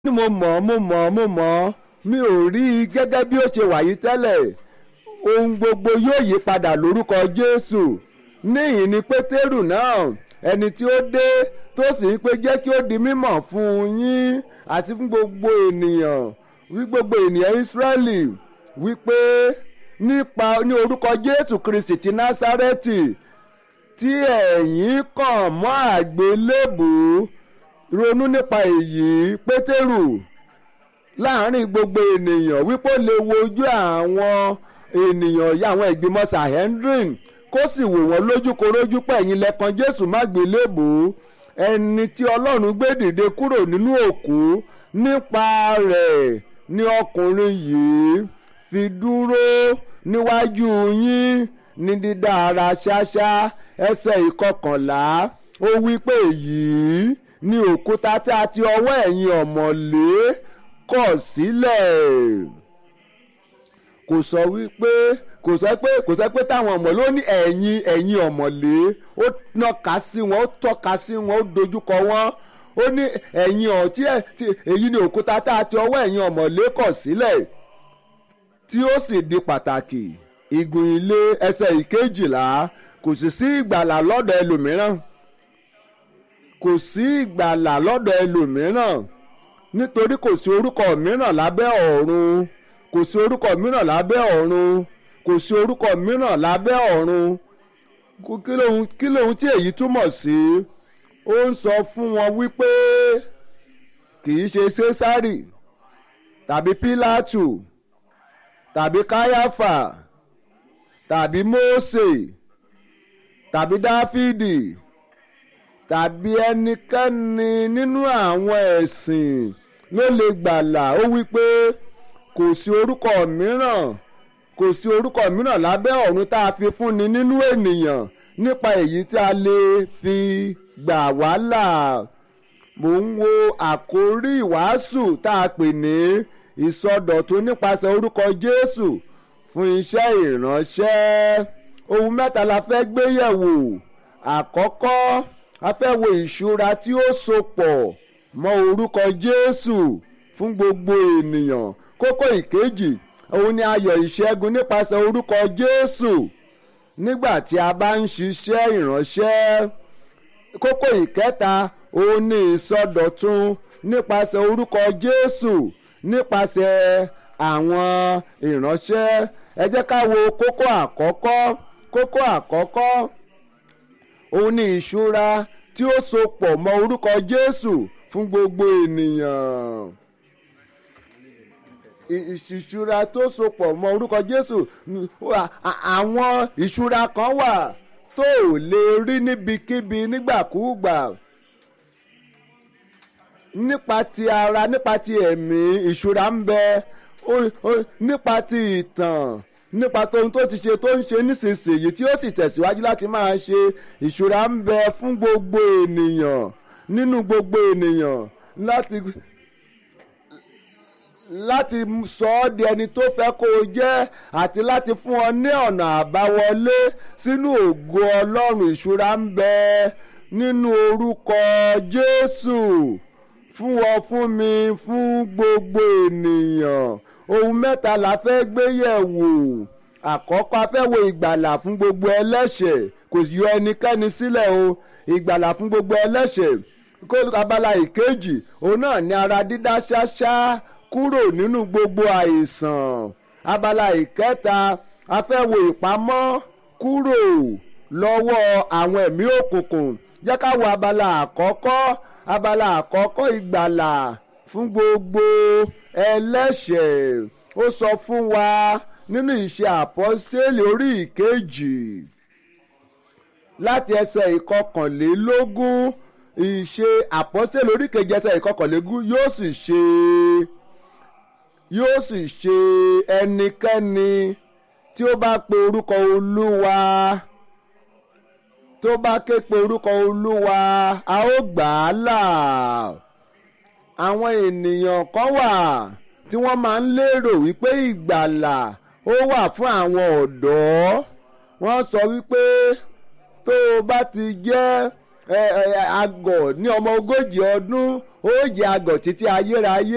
ní mo mọ̀ mo mọ̀ mo mọ̀ mi ò rí i gẹ́gẹ́ bí ó ṣe wà yìí tẹ́lẹ̀ ohun gbogbo yóò yí padà lórúkọ Jésù níyìn ni Pétérù náà ẹni tí ó dé tó sì ń pé jẹ́ kí ó di mímọ̀ fún yín àti fún gbogbo ènìyàn wí gbogbo ènìyàn Ísírẹ́lì wípé nípa ní orúkọ Jésù Kristi ti Násárẹ́tì tí ẹ̀yin kàn mọ́ àgbélébùú ronú nípa èyí Pétérù láàrin gbogbo ènìyàn wípé ó lè wojú àwọn ènìyàn yá àwọn ìgbìmọ̀ Sanhedrin kó sì wò wọ́n lójúkorójú pẹ̀yìn lẹ́kan Jésù má gbélébùú ẹni tí Ọlọ́run gbé dìde kúrò nínú òkú nípa rẹ̀ ni ọkùnrin yìí fi dúró níwájú yín ní dídá ara ṣáṣá ẹsẹ̀ ìkọkànlá ó wí pé èyí ni òkúta tí a ti ọwọ́ ẹ̀yin ọ̀mọ̀lé kọ̀ sílẹ̀ kò sọ wípé kò sọ pé kò sọ pé táwọn ọ̀mọ̀lé ó ní ẹ̀yin ẹ̀yin ọ̀mọ̀lé ó nàka sí wọn ó tọ́ka sí wọn ó dojúkọ wọn ó ní ẹ̀yin ọ̀tí èyí ni òkúta tá a ti ọwọ́ ẹ̀yin ọ̀mọ̀lé kọ̀ sílẹ̀ tí ó sì di pàtàkì igun ilé ẹsẹ̀ ìkejìlá kò sì sí ìgbàlà lọ́dọ̀ ẹlòmíràn kò sí ìgbàlà lọ́dọ̀ ẹlòmíràn nítorí kò sí orúkọ mìíràn lábẹ́ ọ̀run kò sí orúkọ mìíràn lábẹ́ ọ̀run kò sí orúkọ mìíràn lábẹ́ ọ̀run kí lóhun tí èyí túmọ̀ sí ó ń sọ fún wọn wípé kì í ṣe Sésárì tàbí Pílátù tàbí Káyáfà tàbí Mósè tàbí Dáfídì tàbí ẹnikẹ́ni nínú àwọn ẹ̀sìn ló lè gbàlà ó wí pé kò sí orúkọ mìíràn kò sí orúkọ mìíràn lábẹ́ ọ̀run tá a fi fúnni nínú ènìyàn nípa èyí tí a lè fi gbà wá là mò ń wo àkórí ìwàásù tá a pè ní ìsọdọ̀tun nípasẹ̀ orúkọ Jésù fún iṣẹ́ ìránṣẹ́ ohun mẹ́ta la fẹ́ gbé yẹ̀wò àkọ́kọ́ a fẹ́ wo ìṣúra tí ó sopọ̀ mọ́ orúkọ Jésù fún gbogbo ènìyàn kókó ìkejì òun ni ayọ̀ ìṣẹ́gun nípasẹ̀ orúkọ Jésù nígbà tí a bá ń ṣiṣẹ́ ìránṣẹ́ kókó ìkẹta òun ni ìsọdọ̀tun nípasẹ̀ orúkọ Jésù nípasẹ̀ àwọn ìránṣẹ́ ẹ jẹ́ ká wo kókó àkọ́kọ́ kókó àkọ́kọ́ òun ni ìṣúra tí ó so pọ̀ mọ́ orúkọ Jésù fún gbogbo ènìyàn ìṣúra tó so pọ̀ mọ́ orúkọ Jésù àwọn ìṣúra kan wà tó ò lè rí níbikíbi nígbàkúùgbà nípa ti ara nípa ti ẹ̀mí ìṣúra ń bẹ nípa ti ìtàn nípa tóhun tó ti ṣe tó ń ṣe nísinsìnyí tí ó sì tẹ̀síwájú láti máa ṣe ìṣúra ń bẹ fún gbogbo ènìyàn nínú gbogbo ènìyàn láti láti sọ ọ́ di ẹni tó fẹ́ kó o jẹ́ àti láti fún ọ ní ọ̀nà àbáwọlé sínú ògo Ọlọ́run ìṣúra ń bẹ nínú orúkọ Jésù fún ọ fún mi fún gbogbo ènìyàn ohun mẹ́ta la fẹ́ gbé yẹ̀wò àkọ́kọ́ a fẹ́ wo ìgbàlà fún gbogbo ẹlẹ́ṣẹ̀ kò yọ ẹnikẹ́ni sílẹ̀ o ìgbàlà fún gbogbo ẹlẹ́ṣẹ̀ kó abala ìkejì òun náà ní ara dídá ṣáṣá kúrò nínú gbogbo àìsàn abala ìkẹta a fẹ́ wo ìpamọ́ kúrò lọ́wọ́ àwọn ẹ̀mí òkùnkùn jẹ́ ká wo abala àkọ́kọ́ abala àkọ́kọ́ ìgbàlà fún gbogbo ẹlẹ́ṣẹ̀ ó sọ fún wa nínú ìṣe àpọ́stélì orí ìkejì láti ẹsẹ̀ ìkọkànlélógún ìṣe àpọ́stélì orí ìkejì ẹsẹ̀ ìkọkànlélógún yóò sì ṣe yóò sì ṣe ẹnikẹ́ni tí ó bá pe orúkọ olúwa tó bá ké pe orúkọ olúwa a ó gbà á là àwọn ènìyàn kan wà tí wọ́n máa ń lérò wípé ìgbàlà ó wà fún àwọn ọ̀dọ́ wọ́n sọ wípé tó o bá ti jẹ́ àgọ̀ ní ọmọ ogójì ọdún ó jẹ́ àgọ̀ títí ayérayé.